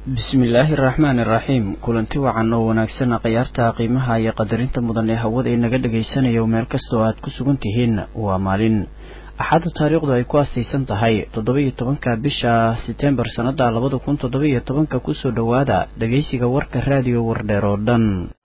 bismillaahi araxmaani iraxiim kulanti wacan oo wanaagsan khiyaarta qiimaha iyo qadarinta mudan ee hawada inaga dhagaysanayo meel kastoo aad ku sugan tihiin waa maalin axadda taariikhdu ay ku astaysan tahay toddoba-iyo tobanka bisha setembar sannada labada kun toddoba-iyo tobanka kusoo dhowaada dhegaysiga warka raadiyo wardheer oo dhan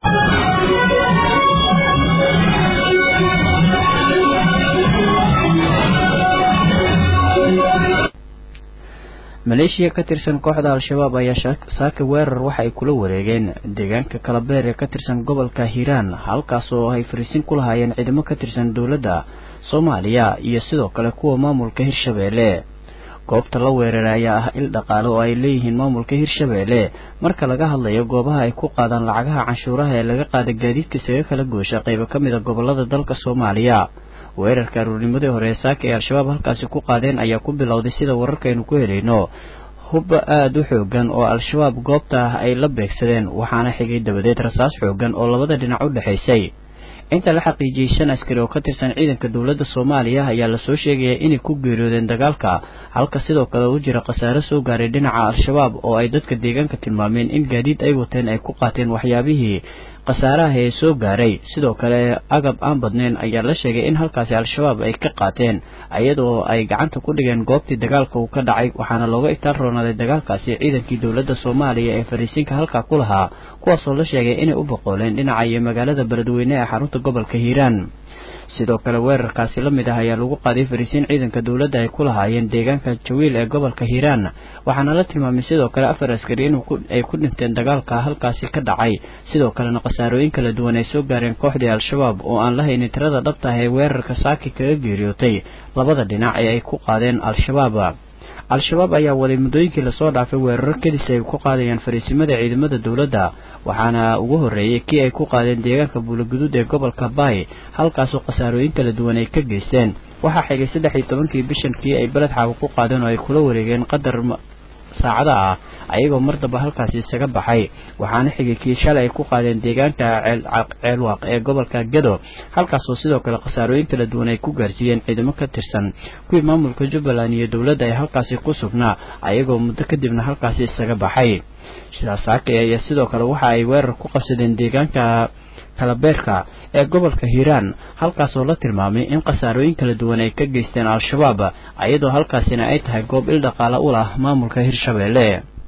maleeshiya ka tirsan kooxda al-shabaab ayaa saaka weerar waxa ay kula wareegeen deegaanka kalabeer ee ka tirsan gobolka hiiraan halkaas oo ay fariisin ku lahaayeen ciidamo ka tirsan dowladda soomaaliya iyo sidoo kale kuwa maamulka hirshabeelle goobta la weeraray ayaa ah il dhaqaale oo ay leeyihiin maamulka hirshabeelle marka laga hadlayo goobaha ay ku qaadaan lacagaha canshuuraha ee laga qaada gaadiidka isaga kala goosha qaybo ka mid a gobolada dalka soomaaliya weerarka aruurnimadii hore ee saaka ee al-shabaab halkaasi ku qaadeen ayaa ku bilowday sida wararkaynu ku helayno hubba aada u xoogan oo al-shabaab goobta ah ay la beegsadeen waxaana xigay dabadeed rasaas xoogan oo labada dhinac u dhexaysay inta la xaqiijiyey shan askari oo ka tirsan ciidanka dowladda soomaaliya ayaa lasoo sheegaya inay ku geeriyoodeen dagaalka halka sidoo kale u jira khasaare soo gaaray dhinaca al-shabaab oo ay dadka deegaanka tilmaameen in gaadiid ay wateen ay ku qaateen waxyaabihii khasaaraha ee soo gaaray sidoo kale agab aan badnayn ayaa la sheegay in halkaasi al-shabaab ay ka qaateen iyadoo ay gacanta ku dhigeen goobtii dagaalka uu ka dhacay waxaana looga itaal roonaaday dagaalkaasi ciidankii dowladda soomaaliya ee fariisiinka halkaa ku lahaa kuwaasoo la sheegay inay u boqooleen dhinaca iyo magaalada beledweyne ee xarunta gobolka hiiraan sidoo kale weerarkaasi la mid ah ayaa lagu qaaday fariisiin ciidanka dowladda ay ku lahaayeen deegaanka jawiil ee gobolka hiiraan waxaana la tilmaamay sidoo kale afar askari in ay ku dhinteen dagaalka halkaasi ka dhacay sidoo kalena khasaarooyin kala duwan ay soo gaareen kooxdii al-shabaab oo aan la haynin tirada dhabta ah ee weerarka saaki kaga geeriyootay labada dhinac ee ay ku qaadeen al-shabaab al-shabaab ayaa waday muddooyinkii lasoo dhaafay weeraro kedis ay ku qaadayaan fariisimada ciidamada dowladda waxaana ugu horreeyey kii ay ku qaadeen deegaanka buulaguduud ee gobolka baay halkaasoo khasaarooyin kala duwan ay ka geysteen waxaa xigay saddex iyo tobankii bishan kii ay beled xaawo ku qaadeen oo ay kula wareegeen qadar saacada ah ayagoo mar damba halkaasi isaga baxay waxaana xigay kii shalay ay ku qaadeen deegaanka ceelwaaq ee gobolka gado halkaasoo sidoo kale khasaarooyin kala duwan ay ku gaarsiiyeen ciidamo ka tirsan kuwii maamulka jubbaland iyo dowladda ay halkaasi ku sugnaa ayagoo muddo kadibna halkaasi isaga baxay sidaas saake ayaa sidoo kale waxa ay weerar ku qabsadeen deegaanka kalabeerka ee gobolka hiiraan halkaasoo la tilmaamay in khasaarooyin kala duwan ay ka geysteen al-shabaab iyadoo halkaasina ay tahay goob il dhaqaale u lah maamulka hirshabeelle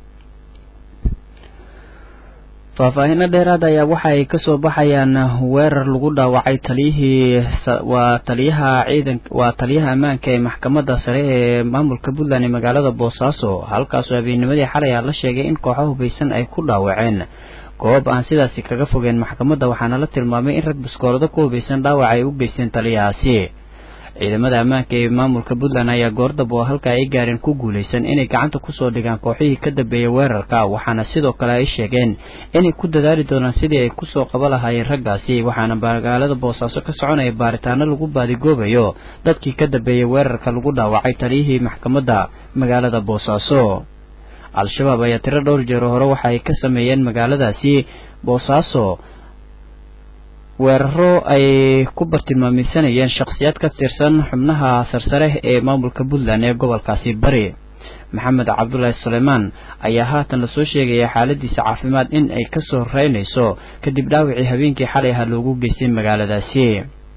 faahfaahinno dheeraad ayaa waxa ay kasoo baxayaan weerar lagu dhaawacay taliyihii waa taliyaha ciidan waa taliyaha ammaanka ee maxkamadda sare ee maamulka puntland ee magaalada boosaaso halkaasoo habeennimadii xalay a la sheegay in kooxo hubaysan ay ku dhaawaceen goob aan sidaasi kaga fogeen maxkamadda waxaana la tilmaamay in rag baskoolado ku hubaysan dhaawac ay u geysteen taliyahaasi ciidamada ammaanka ee maamulka puntland ayaa goordab oo halka ay gaareen ku guulaysan inay gacanta kusoo dhigaan kooxihii ka dambeeyay weerarka waxaana sidoo kale ay sheegeen inay ku dadaali doonaan sidii ay kusoo qaba lahaayeen raggaasi waxaana magaalada boosaaso ka soconaya baaritaano lagu baadigoobayo dadkii ka dambeeyay weerarka lagu dhaawacay taliyihii maxkamadda magaalada boosaaso al-shabaab ayaa tiro dhowr jeero hore waxa ay ka sameeyeen magaaladaasi boosaaso weeraro ay ku bartilmaameysanayeen shakhsiyaad ka tirsan xubnaha sarsare ee maamulka puntland ee gobolkaasi bari maxamed cabdulaahi suleymaan ayaa haatan lasoo sheegaya xaaladiisa caafimaad in ay kasoo reynayso kadib dhaawacii habeenkii xalay ahaa loogu geystay magaaladaasi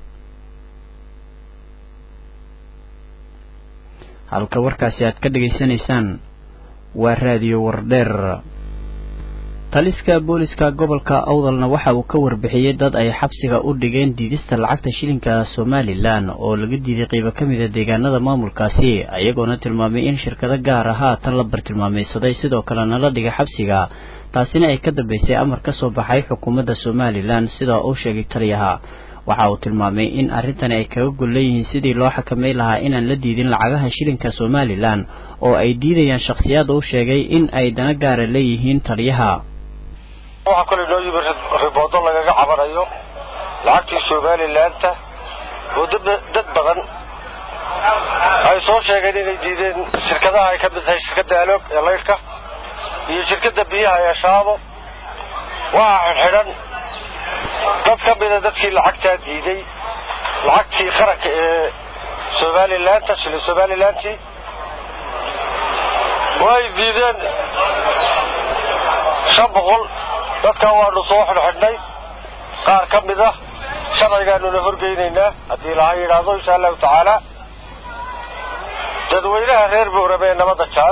halka warkaasi aad ka dhegaysanaysaan waa raadiyo wardheer taliska booliska gobolka awdalna waxa uu ka warbixiyey dad ay xabsiga u dhigeen diidista lacagta shilinka somalilan oo laga diiday qeybo ka mid a deegaanada maamulkaasi ayagoona tilmaamay in shirkado gaar ah haatan la bartilmaamaysaday sidoo kalena la dhigay xabsiga taasina ay ka dambeysay amar ka soo baxay xukuumadda somalilan sida uu sheegay taliyaha waxa uu tilmaamay in arrintani ay kaga gol leeyihiin sidii loo xakamay lahaa inaan la diidin lacagaha shilinka somalilan oo ay diidayaan shakhsiyaad uu sheegay in ay dana gaara leeyihiin taliyaha waxaa kale noo yimi riboodo lagaga cabanayo lacagtii somalilaanta oo dad badan ay soo sheegeen inay diideen shirkadaha ay ka mid tahay shirkadda aloog ee laydhka iyo shirkadda biyaha ee shaabo waxaa xidhxidhan dad ka mida dadkii lacagtaa diiday lacagtii qaranka ee somalilaanta shilin somalilantii way diideen shan boqol dadkaa waanu soo xidhxidhnay qaar ka mid ah sharcigaanuna horgeynaynaa haddii ilaha yidhaahdo insha allahu tacaala dadweynaha reer boorame ee nabadda jaal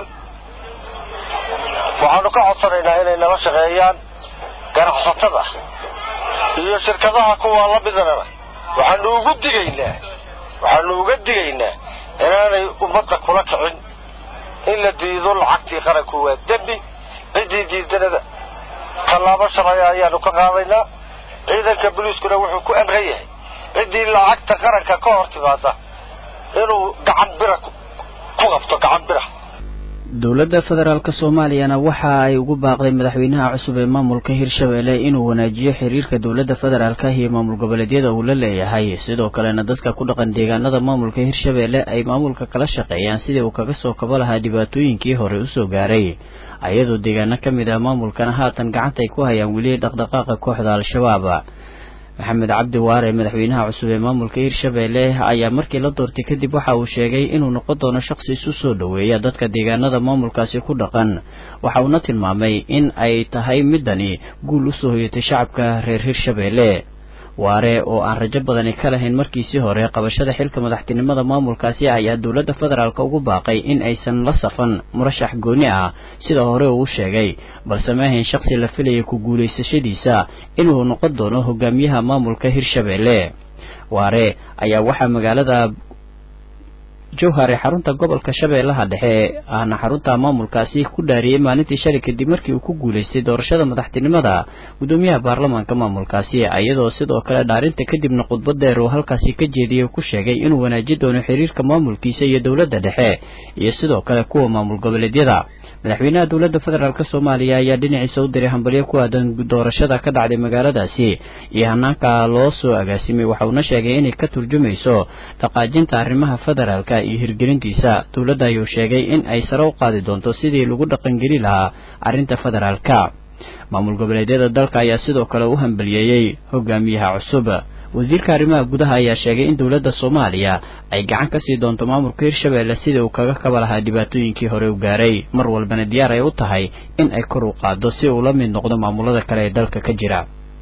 waxaanu ka codsanaynaa inay nala shaqeeyaan ganacsatada iyo shirkadaha kuwaa la midana waxaanu ugu digaynaa waxaanu uga digaynaa inaanay ummadda kula kicin in la diido lacagtii qaranku waa dembi ciddii diidanada tallaabo sharciga ayaanu ka qaadaynaa ciidanka boliiskuna wuxuu ku amran yahay ciddii lacagta qaranka ka hor timaada inuu gacan bira ku qabto gacan bira dowladda federaalk soomaaliyana waxa ay ugu baaqday madaxweynaha cusub ee maamulka hirshabelle inuu wanaajiyo xiriirka dowladda federaalka iyo maamul goboleedyada uu la leeyahay sidoo kalena dadka ku dhaqan deegaanada maamulka hirshabelle ay maamulka kala shaqeeyaan sidii uu kaga soo kaba lahaa dhibaatooyinkii hore usoo gaaray ayadoo deegaano ka mid ah maamulkana haatan gacanta ay ku hayaan weli dhaqdhaqaaqa kooxda al-shabaab maxamed cabdi waare madaxweynaha cusub ee maamulka hirshabelle ayaa markii la doortay kadib waxa uu sheegay inuu noqon doono shaqsi isu soo dhoweeya dadka deegaanada maamulkaasi ku dhaqan waxa uuna tilmaamay in ay tahay midani guul usoo hoyatay shacabka reer hirshabelle waare oo aan rajo badani ka lahayn markiisii hore qabashada xilka madaxtinimada maamulkaasi ayaa dowladda federaalk ugu baaqay in aysan la safan murashax gooni ah sida hore uu sheegay balse ma ahayn shaqsi la filayay ku guulaysashadiisa inuu noqon doono hogaamiyaha maamulka hirshabelle waare ayaa waxaa magaalada jowhar ee xarunta gobolka shabeellaha dhexe ahna xarunta maamulkaasi ku dhaariyey maalintii shalay kadib markii uu ku guulaystay doorashada madaxtinimada guddoomiyaha baarlamaanka maamulkaasi iyadoo sidoo kale dhaarinta kadibna khudbad dheer uu halkaasi ka jeediyey ku sheegay inuu wanaaji doono xiriirka maamulkiisa iyo dowladda dhexe iyo sidoo kale kuwa maamul goboleedyada madaxweynaha dowladda federaalk soomaaliya ayaa dhinaciisa u diray hambalyo ku aadan doorashada ka dhacday magaaladaasi iyo hanaanka loo soo agaasimay waxauna sheegay inay ka turjumayso dhaqaajinta arrimaha federaalka iyo hirgelintiisa dowladda ayuu sheegay in ay sare u qaadi doonto sidii lagu dhaqangeli lahaa arrinta federaalka maamul goboleedyada dalka ayaa sidoo kale u hambaliyeeyey hogaamiyaha cusub wasiirka arrimaha gudaha ayaa sheegay in dowladda soomaaliya ay gacan ka sii doonto maamulka hirshabelle sidii uu kaga kaba lahaa dhibaatooyinkii hore u gaaray mar walbana diyaar ay u tahay in ay kor u qaado si uu la mid noqdo maamulada kale ee dalka ka jira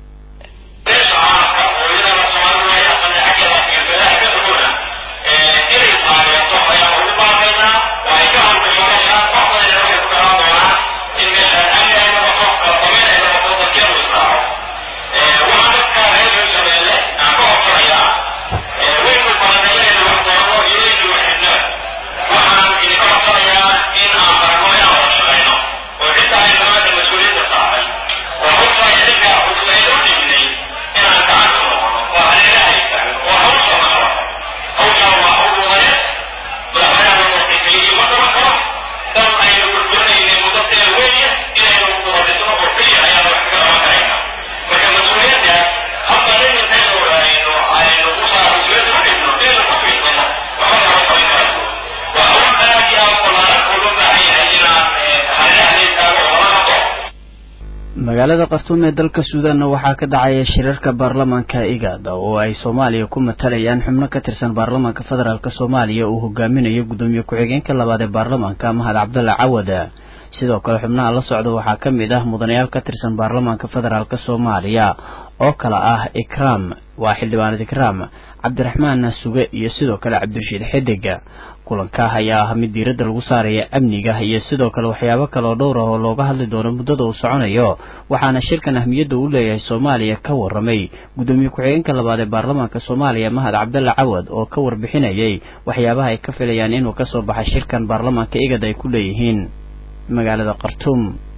magaalada khartuum ee dalka suudaanna waxaa ka dhacaya shirarka baarlamaanka igad oo ay soomaaliya ku matalayaan xubno ka tirsan baarlamaanka federaalk soomaaliya uu hogaaminayo guddoomiye ku-xigeenka labaad ee baarlamaanka mahad cabdalla cawad sidoo kale xubnaha la socda waxaa ka mid ah mudanayaal ka tirsan baarlamaanka federaalk soomaaliya oo kale ah ikraam waa xildhibaanad ikraam cabdiraxmaan suge iyo sidoo kale cabdirashiid xidig kulanka ayaa ah mid diiradda lagu saaraya amniga iyo sidoo kale waxyaabo kale oo dhowr ah oo looga hadli doono muddada uu soconayo waxaana shirkan ahmiyadda uu leeyahay soomaaliya ka warramay guddoomiye ku-xigeenka labaad ee baarlamaanka soomaaliya mahad cabdalla cawad oo ka warbixinayay waxyaabaha ay ka filayaan inuu kasoo baxay shirkan baarlamaanka igad ay ku leeyihiin magaalada khartuum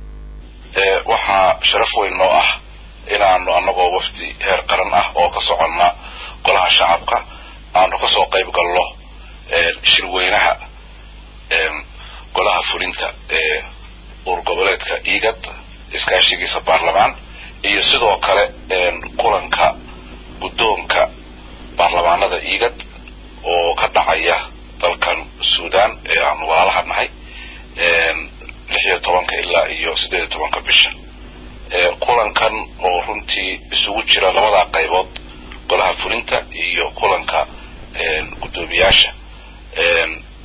waxaa sharaf weyn noo ah inaanu annagoo wafdi heer qaran ah oo ka soconna golaha shacabka aanu kasoo qayb galno shirweynaha golaha fulinta ee uur goboleedka igad iskaashigiisa baarlamaan iyo sidoo kale kulanka guddoonka baarlamaanada igad oo ka dhacaya dalkan suudan ee aanu walaalaha nahay lix iyo tobanka ilaa iyo siddeed iyo tobanka bisha kulankan oo runtii isugu jira labadaa qaybood golaha fulinta iyo kulanka guddoomiyaasha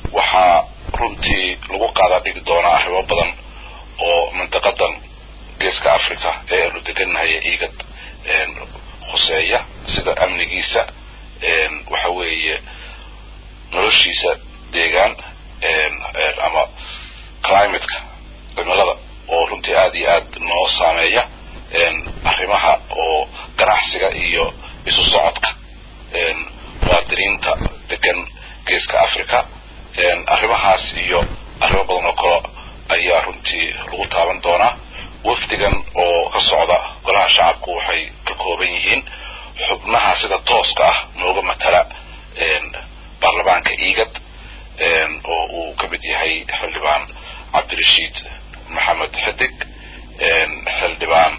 waxaa runtii lagu qaadaa dhigi doonaa arrimo badan oo mintaqadan geeska africa ee aanu degannahay igad khuseeya sida amnigiisa waxa weeye noloshiisa deegaan ama climateka cimilada oo runtii aada iyo aad noo saameeya arrimaha oo ganacsiga iyo isu socodka muwaadiniinta degan geeska africa arrimahaas iyo arrimo badan oo kale ayaa runtii lagu taaban doonaa wafdigan oo ka socda golaha shacabku waxay ka kooban yihiin xubnaha sida tooska ah nooga matala baarlamaanka igad oo uu ka mid yahay xildhibaan cabdirashiid maxamed xidig xildhibaan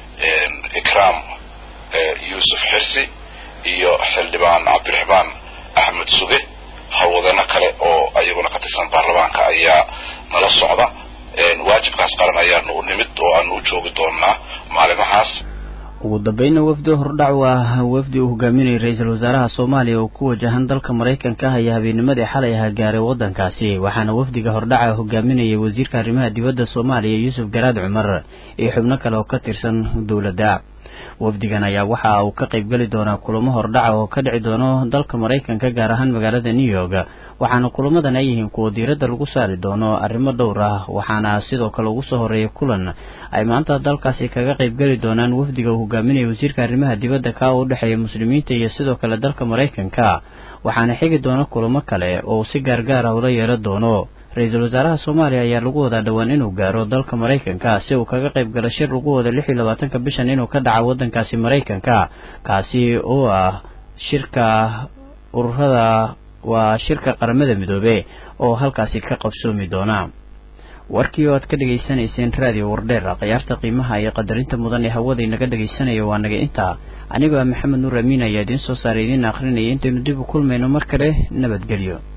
ikraam yuusuf xirsi iyo xildhibaan cabdiraxmaan axmed suge hawlwadano kale oo ayaguna ka tirsan baarlamaanka ayaa nala socda waajibkaas qaran ayaanu u nimid oo aanu u joogi doonaa maalimahaas ugu dambeynna wafdi hordhac waa wafdi uu hogaaminayay ra-iisul wasaaraha soomaaliya oo ku wajahan dalka maraykanka ah ayaa habeennimadii xalay aha gaaray waddankaasi waxaana wafdiga hordhaca hogaaminayay wasiirka arrimaha dibadda soomaaliya yuusuf garaad cumar iyo xubno kale oo ka tirsan dowladda wafdigan ayaa waxa uu ka qaybgeli doonaa kulamo hordhaca oo ka dhici doono dalka maraykanka gaar ahaan magaalada new york waxaana kulamadan ay yihiin kuwa diiradda lagu saari doono arrimo dhowr ah waxaana sidoo kale ugu soo horreeyay kulan ay maanta dalkaasi kaga qaybgeli doonaan wafdiga uu hogaaminaya wasiirka arrimaha dibadda ka u dhexeeya muslimiinta iyo sidoo kale dalka maraykanka waxaana xigi doona kulamo kale oo si gaargaar ah ula yeelan doono ra-iisul wasaaraha soomaaliya ayaa lagu wadaa dhowaan inuu gaaro dalka maraykanka si uu kaga qayb galo shir lagu wada lix iyo labaatanka bishan inuu ka dhaco waddankaasi maraykanka kaasi oo ah shirka ururada waa shirka qaramada midoobe oo halkaasi ka qabsoomi doona warkii oo aad ka dhegaysanayseen raadiyo wardheer khiyaarta qiimaha iyo qadarinta mudan ee hawada inaga dhegaysanaya waa naga intaa anigoo ah maxamed nuur amiin ayaa idiin soo saaray idiin akhrinaya intaynu dib u kulmayno mar kale nabadgelyo